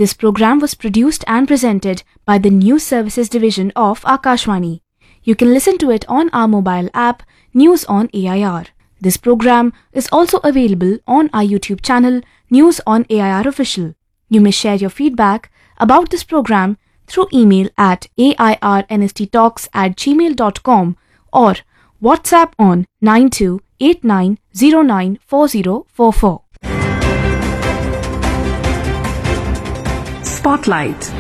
This program was produced and presented by the News Services Division of Akashwani. You can listen to it on our mobile app, News on AIR. This program is also available on our YouTube channel, News on AIR Official. You may share your feedback about this program through email at airnsttalks at gmail.com or WhatsApp on 9289094044. Spotlight.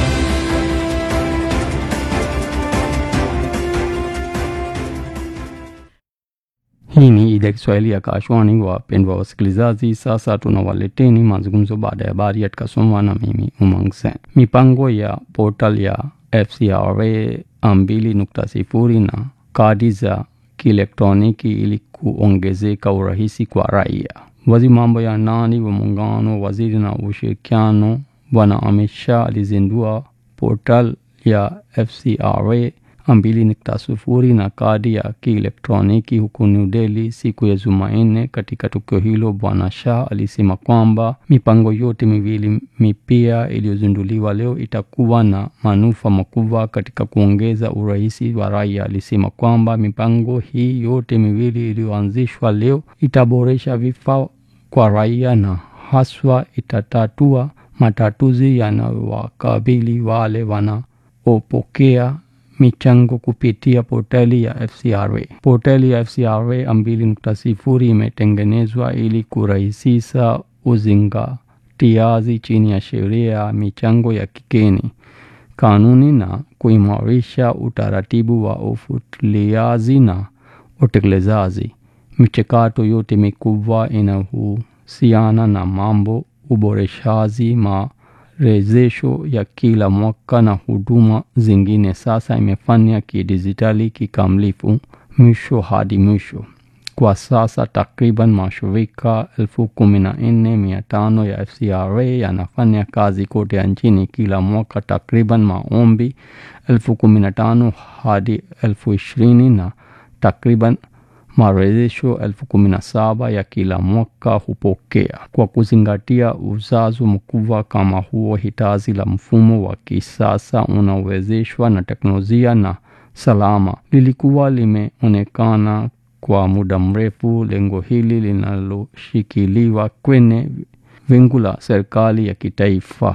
Hii ni idhaa ya Kiswahili ya Kashwani. Wapendwa wasikilizaji, sasa tunawaleteni mazungumzo baada ya habari yatakasomwa na mimi Umang Sen. Mipango ya portal ya FCRA mbili nukta sifuri na kadi za kielektroniki ili kuongezeka urahisi kwa raia. Waziri mambo ya ndani wa muungano, waziri na ushirikiano Bwana Amit Shah alizindua portal ya FCRA mbili nukta sufuri na kadi ya kielektroniki huku New Delhi siku ya Jumanne. Katika tukio hilo, Bwana Shah alisema kwamba mipango yote miwili mipya iliyozinduliwa leo itakuwa na manufaa makubwa katika kuongeza urahisi wa raia. Alisema kwamba mipango hii yote miwili iliyoanzishwa leo itaboresha vifaa kwa raia na haswa itatatua matatuzi yanayowakabili wale wanaopokea michango kupitia portali ya FCRA. Portali ya FCRA mbili nukta sifuri imetengenezwa ili kurahisisha uzingatiaji chini ya sheria ya michango ya kigeni, kanuni na kuimarisha utaratibu wa ufuatiliaji na utekelezaji. Michakato yote mikubwa inahusiana na mambo uboreshaji ma rejesho ya kila mwaka na huduma zingine sasa imefanya kidijitali kikamilifu mwisho hadi mwisho. Kwa sasa takriban mashirika elfu kumi na nne mia tano ya FCRA yanafanya kazi kote nchini. Kila mwaka takriban maombi elfu kumi na tano hadi elfu ishirini na takriban marejesho elfu kumi na saba ya kila mwaka hupokea. Kwa kuzingatia uzazo mkubwa kama huo, hitaji la mfumo wa kisasa unaowezeshwa na teknolojia na salama lilikuwa limeonekana kwa muda mrefu. Lengo hili linaloshikiliwa kwenye wingu la serikali ya kitaifa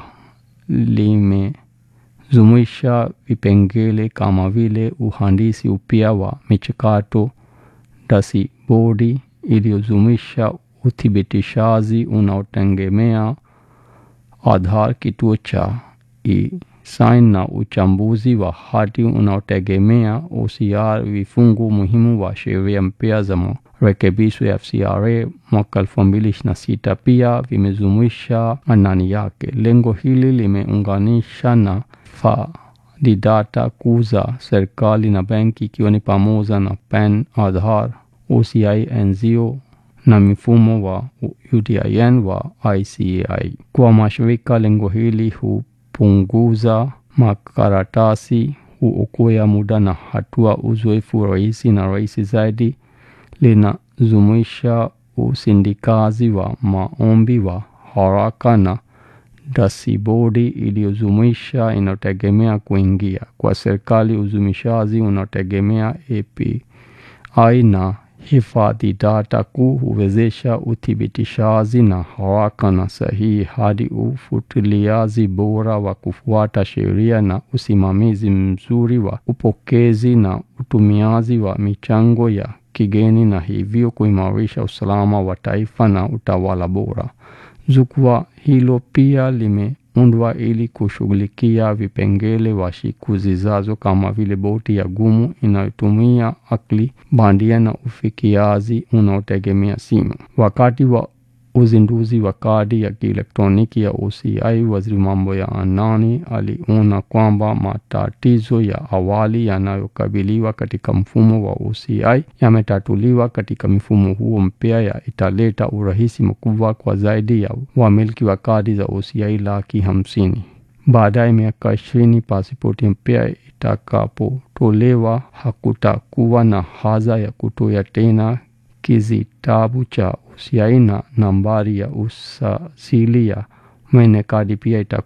limejumuisha vipengele kama vile uhandisi upya wa michakato dasibodi iliyojumuisha uthibitishaji unaotegemea Aadhaar, kituo cha e-sign na uchambuzi wa hati unaotegemea OCR. Vifungu muhimu wa sheria mpya za marekebisho ya FCRA mwaka elfu mbili ishirini na sita pia vimejumuisha ndani yake. Lengo hili limeunganisha na di data kuu za serikali na benki ikiwa ni pamoja na PAN, Aadhaar, OCI, NZO na mifumo wa UTIN wa ICAI. Kwa mashirika, lengo hili hupunguza makaratasi, huokoa muda na hatua uzoefu rahisi na rahisi zaidi. Linajumuisha usindikazi wa maombi wa haraka na dasibodi iliyojumuisha inayotegemea kuingia kwa serikali. Uzumishaji unaotegemea API na hifadhi data kuu huwezesha uthibitishaji na haraka na sahihi hadi ufuatiliaji bora wa kufuata sheria na usimamizi mzuri wa upokezi na utumiaji wa michango ya kigeni na hivyo kuimarisha usalama wa taifa na utawala bora. Jukwaa hilo pia limeundwa ili kushughulikia vipengele wa siku zijazo kama vile boti ya gumu inayotumia akili bandia na ufikiaji unaotegemea simu. Wakati wa uzinduzi wa kadi ya kielektroniki ya OCI, waziri mambo ya ndani aliona kwamba matatizo ya awali yanayokabiliwa katika mfumo wa OCI yametatuliwa katika mifumo huo mpya ya italeta urahisi mkubwa kwa zaidi ya wamiliki wa kadi za OCI laki hamsini. Baadaye miaka ishirini pasipoti mpya itakapotolewa hakutakuwa na haja ya kutoa tena kizitabu cha OCI na nambari ya usajili ya mwenye kadi pia itakuwa